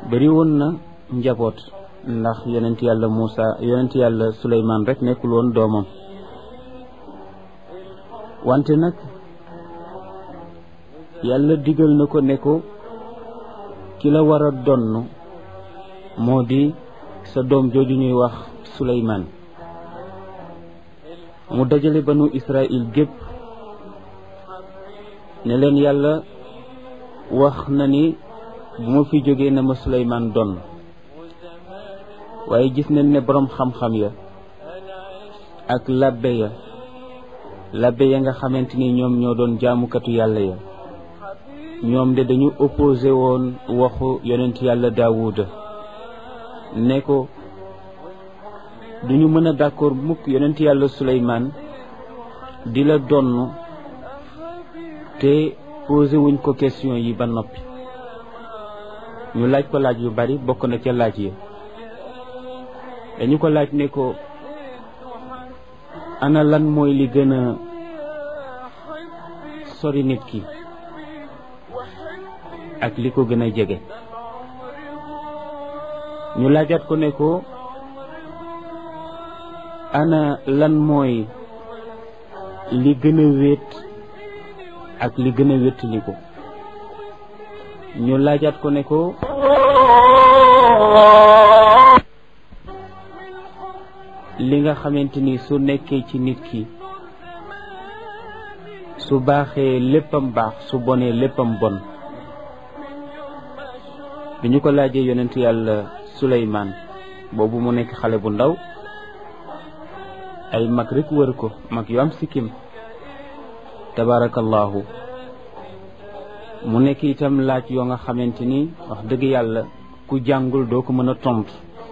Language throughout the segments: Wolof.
bari woon na njaboot ndax yonent yàlla Muusa yonent yàlla Suleymaan rek nekkul woon doomam wante nag yàlla digal na ko ne ko ki la war a donn moo di sa doom jooju ñuy wax Suleymaan mu dajale banu Israël gépp ne leen yàlla wax na ni bu ma fi jógee na ma Suleymaan donn waaye gis nañ ne boroom xam-xam ya ak labbe ya labbe ya nga xamante ni ñoom ñoo doon jaamukatu yàlla ya ñoom de dañu opposé woon waxu yonent yàlla daawuda ne ko duñu mën a d'accord mukk yonent yàlla suleymaan di la donn te posé wuñ ko question yi ba noppi ñu laaj ko laaj yu bari bokk na ca laaj yi dañu ko laaj ne ko ana lan mooy li gën a sori nit ki ak li ko gën a jege ñu laajaat ko ne ko ana lan mooy li gën a wéet ak li gën a wéttali ko ñu laajaat ko ne ko li nga xamante ni su nekkee ci nit ki su baaxee léppam baax su bonee léppam bon bi ñu ko laajee yonent yàlla Suleymaan boobu mu nekk xale bu ndaw ay mag rek wër ko mag yu am sikkim tabaarakallaahu mu nekk itam laaj yoo nga xamante ni wax dëgg yàlla ku jàngul doo ko mën a tontu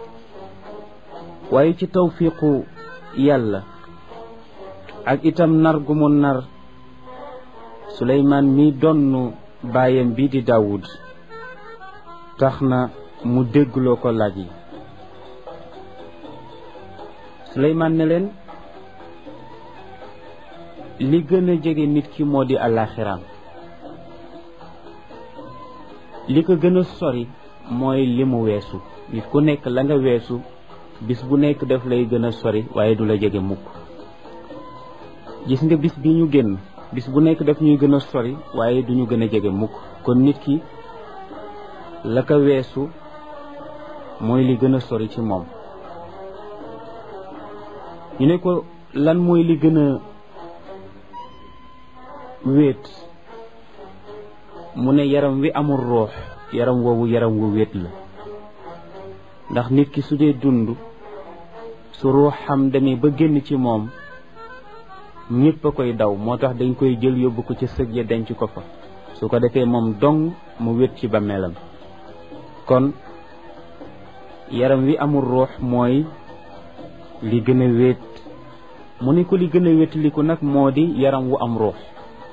waaye ci tawfiqu yàlla ak itam nar gu mu nar Suleymaan mi donn baayam bi di Daawud tax na mu déggloo ko laaj yi Suleymaan ne leen li gën a jege nit ki moo di àllaaxiraam li ko gën a sori mooy li mu weesu nit ku nekk la nga weesu bis bu nekk daf lay gën a sori waaye du la jege mukk gis nga bis bi ñu génn bis bu nekk daf ñuy gën a sori waaye du ñu gën a jege mukk kon nit ki la ko weesu mooy li gën a sori ci moom ñu ne ko lan mooy li gën a wéet mu ne yaram wi amul ruux yaram woowu yaram wu wéet la ndax nit ki su dee dund su ruuxam demee ba génn ci moom ñépp a koy daw moo tax dañ koy jël yóbbu ko ci sëg ya denc ko fa su ko defee moom dong mu wét ci bàmmeelam kon yaram wi amul ruux mooy li gën a wéet mu ne ko li gën a wéetaliku nag moo di yaram wu am ruux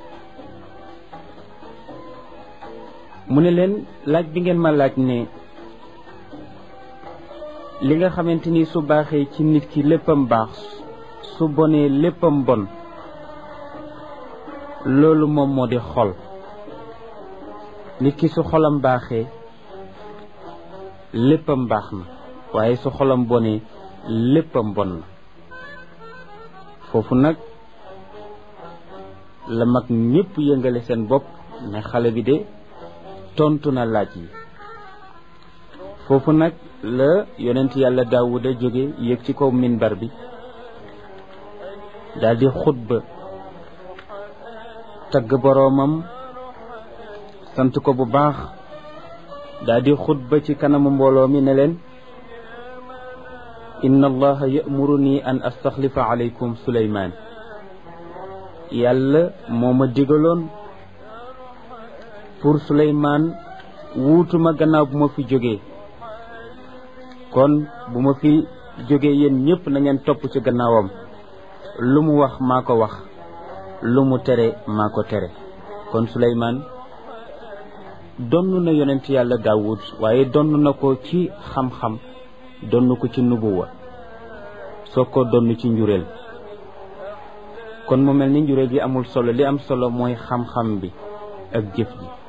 mu ne leen laaj bi ngeen ma laaj ne li nga xamante ni su baaxee ci nit ki léppam baax su bonee léppam bon loolu moom moo di xol nit ki su xolam baaxee léppam baax na waaye su xolam bonee léppam bon na foofu nag la mag ñépp yëngale seen bopp ne xale bi de tontu na laaj yi foofu nag la yonent yàlla daawuda jóge yéeg ci kaw minbar bi daldi xutba tagg boroomam sant ko bu baax daldi xutba ci kanamu mbooloo mi ne leen inna allaha ya'muruni an astaxlifa alaykum suleymaan yàlla moo ma digaloon pour suleymaan wuutuma gannaaw bu ma fi jógee kon bu ma fi jógee yéen ñépp na ngeen topp ci gannaawam lu mu wax maa ko wax lu mu tere maa ko tere kon suleymaan donn na yonent yàlla daawud waaye donn na ko ci xam-xam donn ko ci nubuwa soo ko donn ci njureel kon mu mel ni njureel gi amul solo li am solo mooy xam-xam bi ak jëf ji